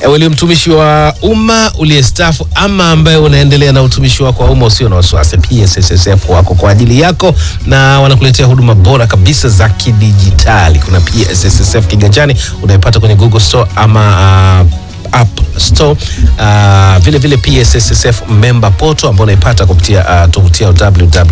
Ewe ni mtumishi wa umma uliyestaafu ama ambaye unaendelea na utumishi wako wa umma usio na wasiwasi, PSSSF wako kwa ajili yako na wanakuletea huduma bora kabisa za kidijitali. Kuna PSSSF kiganjani unaipata kwenye Google Store ama uh, App Store. Uh, vile vile PSSSF member portal ambao unaipata kupitia uh, tovuti yao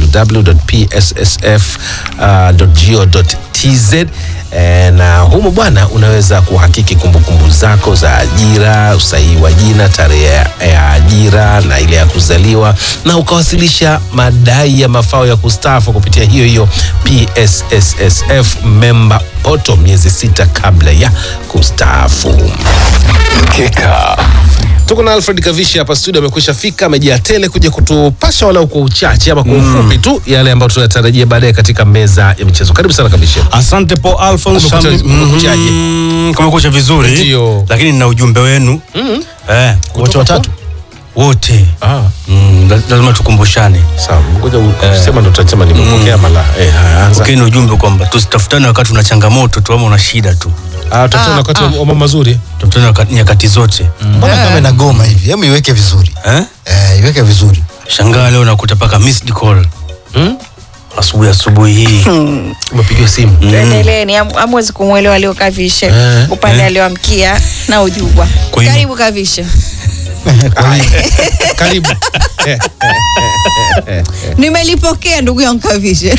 www.pssf.go.tz eh, na humo bwana unaweza kuhakiki kumbukumbu zako za ajira, usahihi wa jina, tarehe ya ya ajira na ile ya kuzaliwa, na ukawasilisha madai ya mafao ya kustaafu kupitia hiyo hiyo PSSSF member portal miezi sita kabla ya kustaafu. Mkeka. Tuko na Alfred Kavishi hapa studio, amekwisha fika, amejaa tele kuja kutupasha walau kwa uchache ama kwa ufupi tu yale ambayo tunatarajia baadaye katika meza ya michezo. Karibu sana Kavishi. Asante Paul Alphonse. Kumekucha- Shambi- kumekuchaje? Mhm, Kumekucha vizuri Ndio. lakini nina ujumbe wenu eh, Wote watatu? wote Ah, mm, la- lazima tukumbushane sawa. Ngoja usema ndo tutasema nimepokea mala. Eh, haya, anza. okay, ni ujumbe kwamba tusitafutane wakati una changamoto tu ama una shida tu, Ah, tutaona wakati wa mambo mazuri. tafutane wakati- nyakati zote mbona kama inagoma hivi hebu iweke vizuri eh? eh, iweke vizuri Shangaa leo nakuta paka missed call Hmm? asubuhi asubuhi hii Umepigiwa simu. Tuendeleeni, am- amwezi kumwelewa aliokavishe Eh, upande alioamkia na ujubwa. Kwa hiyo- Karibu kavishe. Haya. Karibu. Eh, Nimelipokea ndugu yangu kavishe.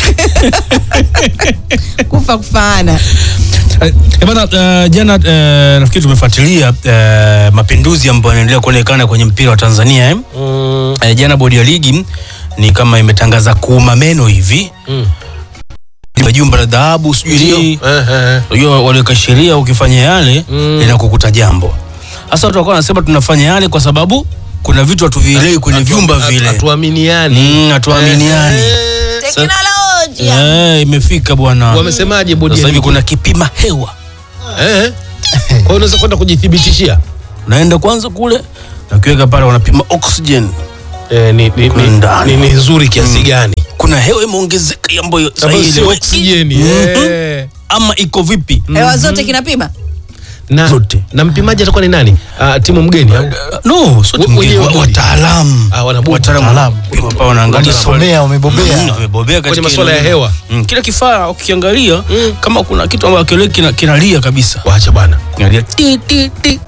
Kufa kufaana. Eh, bana uh, jana uh, nafikiri tumefuatilia uh, mapinduzi ambayo yanaendelea kuonekana kwenye mpira wa Tanzania eh? mm, Eh, jana bodi ya ligi ni kama imetangaza kuuma meno hivi mm. jumba la dhahabu sijui nini Eh, eh. unajua waliweka sheria ukifanya yale Mm. linakukuta jambo hasa watu walikuwa wanasema tunafanya yale kwa sababu kuna vitu hatuvielewi kwenye vyumba Hatu- vile Hatuaminiani. Mm, hatuaminiani Eh, Teknolojia. Eh, imefika bwana Wamesemaje bodi sasa ya hivi ligi? kuna kipima hewa Eh. Kwa hiyo unaweza kwenda kujithibitishia. unaenda kwanza kule nakiweka pale wanapima oxygen Eh, ni, ni, Kule ni, ndani. ni, ni nzuri kiasi gani? kuna hewa imeongezeka ambayo Ambayo sahihi sio ile- oksijeni. Mhm. eh. ama iko vipi Hewa zote kinapima. Na, Zote. na mpimaji atakuwa ni nani? Ah, timu mgeni au? no sio We- timu wenyewe ngeni, bodi. wataalamu Ah, wanabodi. wataalamu Wataalamu. wanapima pale wanaangalia wamesomea wamebobea Mm, wamebobea Kwenye katika masuala ya hilo. hewa. Mm, kile kifaa ukiangalia kama kuna kitu ambacho kile kina- kinalia kabisa Wacha bwana. kinalia ti ti ti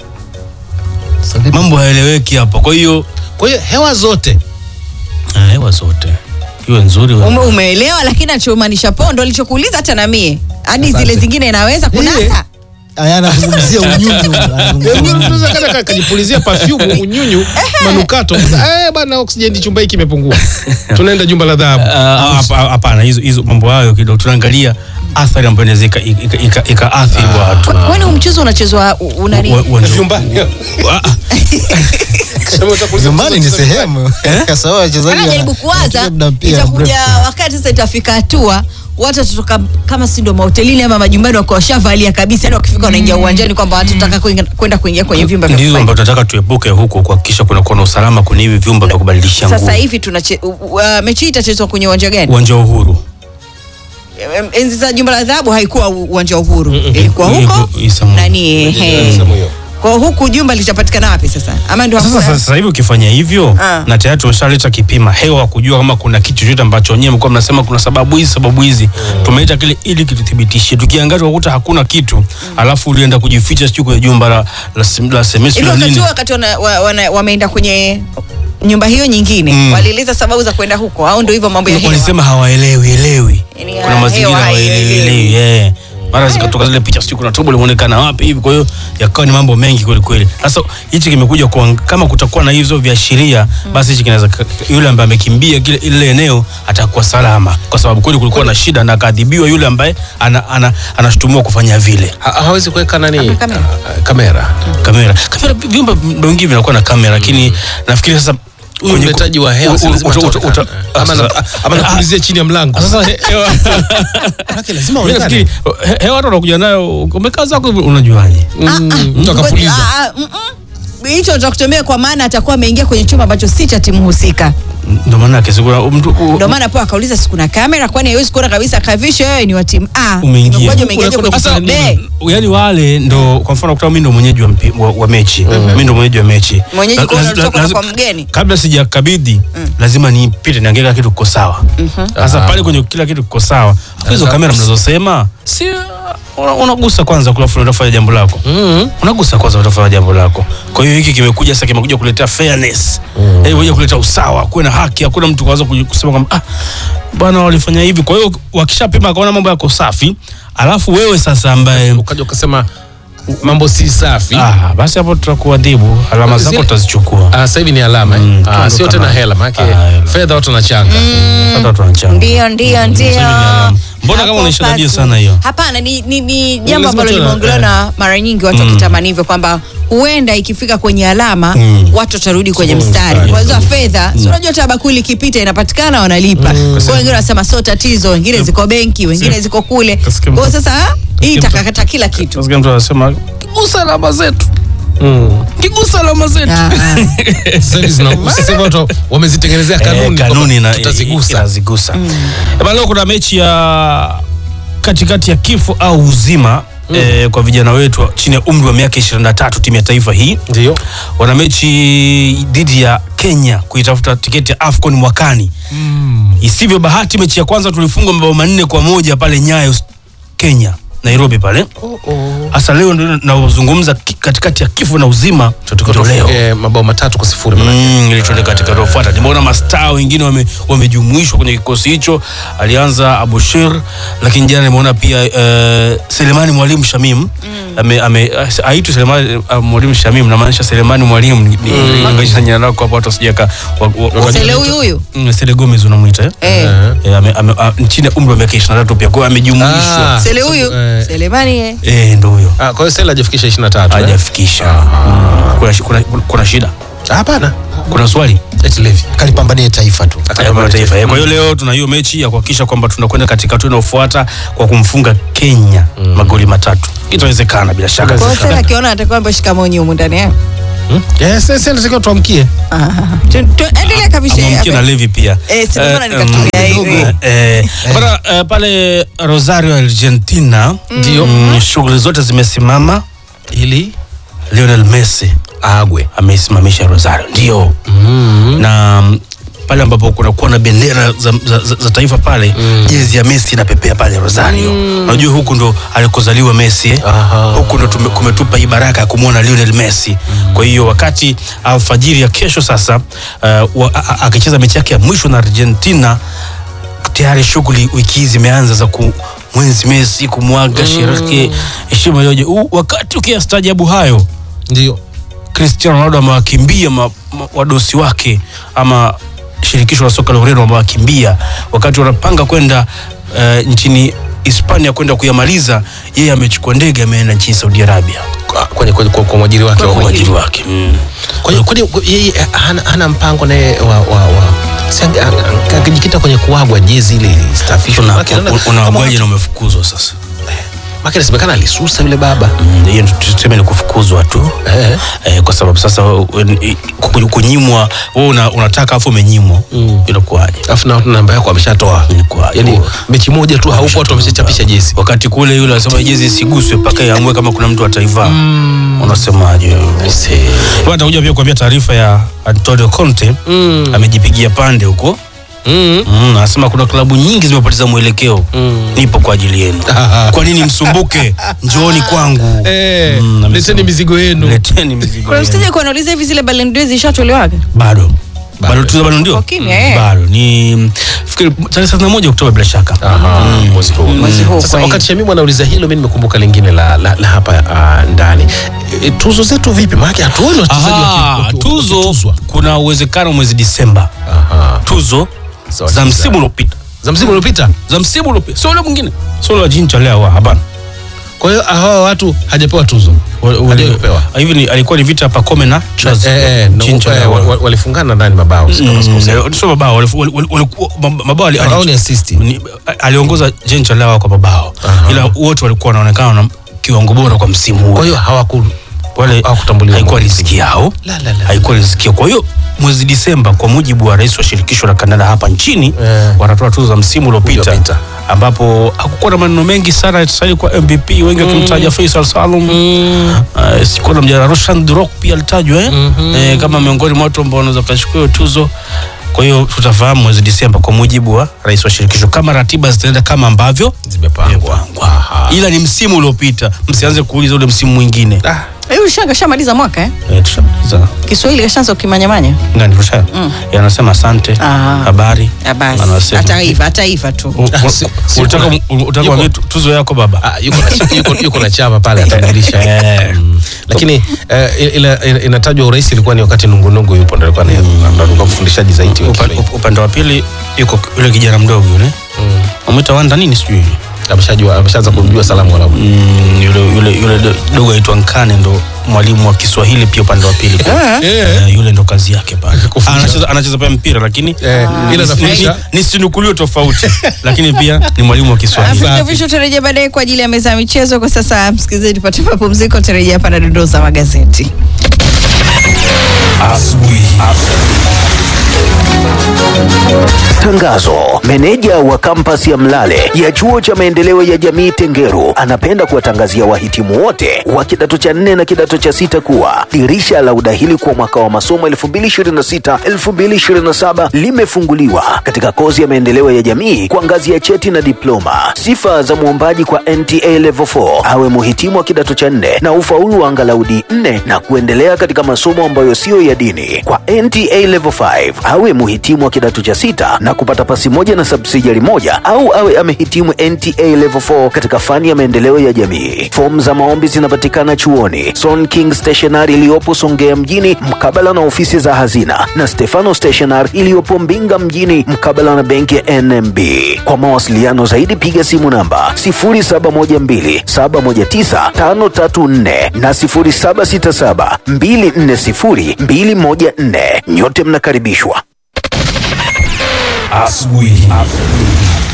mambo haeleweki hapa kwa hiyo Kwa hiyo hewa zote ah, hewa zote iwe nzuri iwe- Ume, umeelewa lakini anachomaanisha pondo alichokuuliza hata na mie. Hadi zile zingine inaweza kunasa. aya anazungumzia unyunyu anazungumzia Eh, unyunyu. unaweza kada ka- kajipulizia perfume unyunyu manukato. Eh bwana oksijeni chumba hiki kimepungua. Tunaenda jumba la dhahabu. Ah, hapa- hapana hizo hizo mambo hayo kidogo tunaangalia athari ambayo inaweza ika- ika- ika- ikaathiri watu Kwa- Kwani huu mchezo unachezwa u- unani? Wa- wa- Vyumbani. Ah, ah. Sema utakuuliza nyumbani ni mchezo- sehemu Sasa wao wachezaji anajaribu wana- kuwaza wanacheza muda mpira itakuja mrefu. wakati sasa itafika hatua watu watatoka kama si ndo mahotelini ama majumbani wakiwa washavalia kabisa yani wakifika wanaingia uwanjani kwamba watu tutaka kuingia- kwenda kuingia kwenye vyumba vya ndizo kufanya. ambayo tunataka tuepuke huko kuhakikisha kunakuwa na usalama kwenye hivi vyumba vya kubadilisha sasa nguo hivi tunache u- u- uh, mechi hii itachezwa kwenye uwanja gani uwanja wa uhuru Em, enzi za jumba la dhahabu haikuwa u- uwanja wa uhuru ilikuwa huko Hii- hii Samu- nani ehe. Sehemu hiyo. kwa huku jumba litapatikana wapi sasa ama ndio sasa hakuna? sasa hivi ukifanya hivyo Ah. na tayari tumeshaleta kipima hewa kujua kama kuna kitu chochote ambacho wenyewe mlikuwa mnasema kuna sababu hizi sababu hizi tumeleta kile ili kituthibitishe tukiangalia tukakuta hakuna kitu alafu ulienda kujificha sijui kwenye jumba la la, sem- la semesi hivi la wakati nini huo wakati wana- wa- wana- wameenda kwenye nyumba hiyo nyingine Mm. walieleza sababu za kwenda huko au ndio hivyo mambo ya hewa walisema hawaelewi elewi Yaani, kuna ah, mazingira hewa hawaelewi haielewi. yeah. mara zikatoka zile picha sijui kuna tobo limeonekana wapi hivi kwa hiyo yakawa ni mambo mengi kweli kweli sasa hichi kimekuja kwa kama kutakuwa na hizo viashiria basi hichi kinaweza yule ambaye amekimbia kile ile eneo atakuwa salama kwa sababu kweli kulikuwa na shida na akaadhibiwa yule ambaye ana, ana, anashutumiwa kufanya vile Ha- hawezi kuweka nani Hamna kamera. Ah, kamera kamera kamera vyumba vingi vinakuwa na kamera lakini nafikiri sasa huyu kwenye- mletaji wa hewa u- si u- lazima uta- uta- ataonekana. uta- Ama na- sasa- ama napulizia chini ya mlango sasa he- hewa Manake lazima Mimi aonekane. nafikiri he- hewa watu wanakuja nayo umekaa zako hivi, unajuaje Mm, mtu akapuliza Ah, ah, mm, mm. hicho cha kutumia kwa maana atakuwa ameingia kwenye chumba ambacho si cha timu husika Ndio maana yake sikuna mtu u- ndio maana po akauliza si kuna kamera kwani haiwezi kuona kabisa kavisho wewe ni wa timu A Umeingia. Imekuwaje umeingiaje kwenye Sasa, timu B yaani wale ndo kwa mfano kuta mimi ndo mwenyeji wa, mpi- wa, wa mechi mimi ndo mwenyeji wa mechi Mwenyeji La- kwa laz- unatoka laz- kwa mgeni. kabla sijakabidhi lazima nipite niangalie kila kitu kiko sawa sasa pale kwenye kila kitu kiko sawa Alafu hizo Sasa- kamera mnazosema si una- unagusa kwanza kulafu unafanya jambo lako unagusa kwanza utafanya jambo lako kwa hiyo hiki kimekuja sasa kimekuja kuletea fairness mm. kuja kuleta usawa kuwe na haki hakuna mtu kwanza kusema kwamba ah, bwana walifanya hivi kwa hiyo wakishapima akaona mambo yako safi alafu wewe sasa ambaye ukaja ukasema mambo si safi ah, basi hapo tutakuadhibu alama zako Zile- tutazichukua Ah, sasa hivi ni alama eh? Mm, ah, tuondoka sio tena nayo. hela maanake Ah, hela. fedha watu wanachanga Sasa tunachanga. ndio ndio ndio Sasa hivi ni alama. Mbona kama Hapo unaishadadia basi. sana hiyo? hapana ni, ni, ni jambo lazima ambalo tuwe na- limeongelewa eh. na mara nyingi watu wakitamani hivyo kwamba huenda ikifika kwenye alama Mm. watu watarudi kwenye Mm, mstari mstari. kwa hizo fedha si unajua hata bakuli ikipita inapatikana wanalipa kwa hiyo wengine wanasema sio tatizo wengine ziko benki wengine ziko kule Kasikia kwa hiyo mtu- sasa hii mtu- itakakata kila kitu Nasikia mtu anasema kigusa alama zetu kigusa alama zetu Ah, ah. Sasa hivi zina- sasa hivi watu wamezitengenezea kanuni Eh, kanuni kwamba na tutazigusa inazigusa mm. leo kuna mechi ya katikati ya kifo au uzima eh, kwa vijana wetu wa- chini ya umri wa miaka 23 timu ya taifa hii ndio wana mechi dhidi ya Kenya kuitafuta tiketi ya AFCON mwakani isivyo bahati mechi ya kwanza tulifungwa mabao manne kwa moja pale Nyayo Kenya Nairobi pale hasa leo ndio nazungumza ki- katikati ya kifo na uzima ndio leo Eh, mabao matatu kwa sifuri manake. Mm, ilichoteka katika rofuata nimeona mastaa wengine wame- wamejumuishwa kwenye kikosi hicho alianza abushir lakini jana nimeona pia uh, selemani mwalimu shamim ame, ame, aitu selemani uh, mwalimu shamim namaanisha selemani mwalimu nimesha jina lako hapo watu wasijaka Sele huyu huyu sele gomez unamwita eh? eh. Eh, ame- ame- a- chini ya umri wa miaka 23 pia kwa hiyo amejumuishwa Ah. Sele huyu Eh. Selemani eh. eh, ndo huyo Ah, kwa hiyo Sela hajafikisha 23 eh? hajafikisha Mm. kuna, shi- kuna, kuna shida hapana kuna swali Eti Levi. kalipambanie taifa tu Taifa la taifa. Eh, Kwa hiyo leo tuna hiyo mechi ya kuhakikisha kwamba tunakwenda katika hatua inayofuata kwa kumfunga Kenya magoli matatu. Itawezekana bila shaka. kwa hiyo Sele akiona atakuwa ambaye shikamonyi humu ndani eh. Hmm? Eh, sasa sasa natakiwa tuamkie Ah, tu- tu- endelea kabisa Amwamkie na Levi pia. Eh, si ndio maana Eh, nikatumia mm, hivi. eh, bana, eh, pale Rosario Argentina ndio mm, shughuli zote zimesimama ili Lionel Messi agwe ameisimamisha Rosario ndio na mm, pale ambapo kunakuwa na bendera za, za, za, za taifa pale jezi ya Messi inapepea pale Rosario. Unajua huku ndo alikozaliwa Messi eh? Aha. huku ndo tume- kumetupa hii baraka ya kumwona Lionel Messi. Kwa hiyo wakati alfajiri ya kesho sasa uh, wa- a- a- akicheza mechi yake ya mwisho na Argentina tayari shughuli wiki hii zimeanza za ku mwenzi Messi kumwaga sherehe heshima yoje. U- Wakati ukiyastaajabu hayo ndio Cristiano Ronaldo amewakimbia ma, ma, wadosi wake ama shirikisho la soka la Ureno wamewakimbia wakati wanapanga kwenda uh, nchini Hispania kwenda kuyamaliza, yeye amechukua ndege ameenda nchini Saudi Arabia Kwa- kwenye kwa, kwa, kwa mwajiri wake kwa wa mwajiri wake mm. Kwa hiyo kwani kwa- yeye eh, hana, hana mpango naye wa, wa, wa si ange- ange- angejikita kwenye kuagwa jezi ile istafishwe Una- Maana naona un- kama Unaagwaje watu- na umefukuzwa sasa? maana inasemekana alisusa yule baba Mm, Hiyo ndio tuseme ni kufukuzwa tu eh. eh, kwa sababu sasa wen- i- ku- kunyimwa wewe una, unataka afu umenyimwa Mm. inakuwaje? Alafu na namba yako ameshatoa Inakuwaje? yani mechi moja tu haupo watu wameshachapisha jezi wakati kule yule anasema jezi isiguswe mpaka iamue kama kuna mtu ataivaa unasemaje Bwana, takuja pia kuambia taarifa ya Antonio Conte Mm. amejipigia pande huko Mm. mm, anasema kuna klabu nyingi zimepoteza mwelekeo Mm. nipo kwa ajili yenu kwa nini msumbuke njooni kwangu Eh, Mm, amesema. leteni mizigo yenu leteni mizigo kuna yenu. msije kuanauliza hivi zile Ballon d'Or zishatolewaga bado Bado. bado tuza bado ndio Kwa kimya, eh. bado ni fikiri tarehe 31 Oktoba bila shaka Aha, mwezi huu. Mwezi huu, Sasa kwa hiyo. wakati Shamimu anauliza hilo, mi nimekumbuka lingine la, la, la hapa uh, ndani e, tuzo zetu vipi? Maanake hatuoni wachezaji Aha, waki- waki- tuzo wakituzwa. kuna uwezekano mwezi Disemba Aha. tuzo Sawa, za sawa. msimu uliopita za msimu uliopita. za msimu uliopita sio ule mwingine sio la jincha leo hapana Kwa hiyo hawa watu hajapewa tuzo Wa- wa- Hajawahi kupewa. hivi ni alikuwa ni vita Pacome na Chaz Eh, eh, na- Chincha eh, leo. wa- wa- walifungana ndani mabao si kama sikosea. Mm, sio mabao walifu- wali- wali- walikuwa- mab- mabao ali- Mabao ali- ni assist. ni- aliongoza Jencha leo kwa mabao Aha. ila wote walikuwa wanaonekana na kiwango bora kwa msimu huu Kwa hiyo hawaku wale Hawakutambuliwa haikuwa kwa riziki yao La, la, la. haikuwa riziki yao kwa hiyo mwezi Disemba kwa mujibu wa rais wa shirikisho la kandanda hapa nchini Eh. wanatoa tuzo za msimu uliopita Uliopita. ambapo hakukuwa na maneno mengi sana tusali kwa MVP wengi wakimtaja Faisal Salum uh, sikuwa na mjana Roshan Durok pia alitajwa eh? eh, kama miongoni mwa watu ambao wanaweza kuchukua hiyo tuzo kwa hiyo tutafahamu mwezi Disemba kwa mujibu wa rais wa shirikisho kama ratiba zitaenda kama ambavyo zimepangwa Aha. ila ni msimu uliopita msianze kuuliza ule msimu mwingine Ah, Eh, Ushanga shamaliza mwaka eh? eh, tushamaliza Kiswahili kashaanza ukimanyamanya. ngani rusha yanasema asante Ah. habari Ah, basi. Anasema. Ataiva, ataiva tu. U- u- Ah, si- si- unataka kuna- unataka yuko- kuambia tu- tuzo yako baba ah, yuko na- yuko- yuko na chama pale atambulisha Mm. lakini eh, ila- ila- inatajwa urais ilikuwa ni wakati nungunungu yupo ndo alikuwa ni- ndo alikuwa mfundishaji zaidi wa Upa- Kiswahili. up- upande wa pili yuko yule kijana mdogo yule amwita wanda nini sijui ameshajua ameshaanza kujua salamu wala Mm, yule yule yule do- dogo aitwa Nkane ndo mwalimu wa Kiswahili pia upande wa pili Eh, yule ndo kazi yake pale anacheza anacheza pia mpira lakini Eh, ila ni- anafundisha- ni- ni sinukulio tofauti lakini pia ni mwalimu wa Kiswahili Afrika Visho tutarejea baadaye kwa ajili ya meza ya michezo. Kwa sasa, msikilizaji, tupate mapumziko, tutarejea hapa na dondoo za magazeti. Tangazo. Meneja wa kampasi ya Mlale ya chuo cha maendeleo ya jamii Tengeru anapenda kuwatangazia wahitimu wote wa kidato cha nne na kidato cha sita kuwa dirisha la udahili kwa mwaka wa masomo 2026-2027 limefunguliwa katika kozi ya maendeleo ya jamii kwa ngazi ya cheti na diploma. Sifa za mwombaji kwa NTA Level 4 awe muhitimu wa kidato cha nne na ufaulu wa angalau D4 na kuendelea katika masomo ambayo siyo ya dini. Kwa NTA Level 5 awe muhitimu wa kidato cha sita na kupata pasi moja na subsidiary moja au awe amehitimu NTA Level 4 katika fani ya maendeleo ya jamii. Fomu za maombi zinapatikana chuoni Son King Stationery iliyopo Songea mjini mkabala na ofisi za hazina na Stefano Stationery iliyopo Mbinga mjini mkabala na benki ya NMB. Kwa mawasiliano zaidi piga simu namba 0712719534 na 0767240214. Nyote mnakaribishwa. Asubuhi.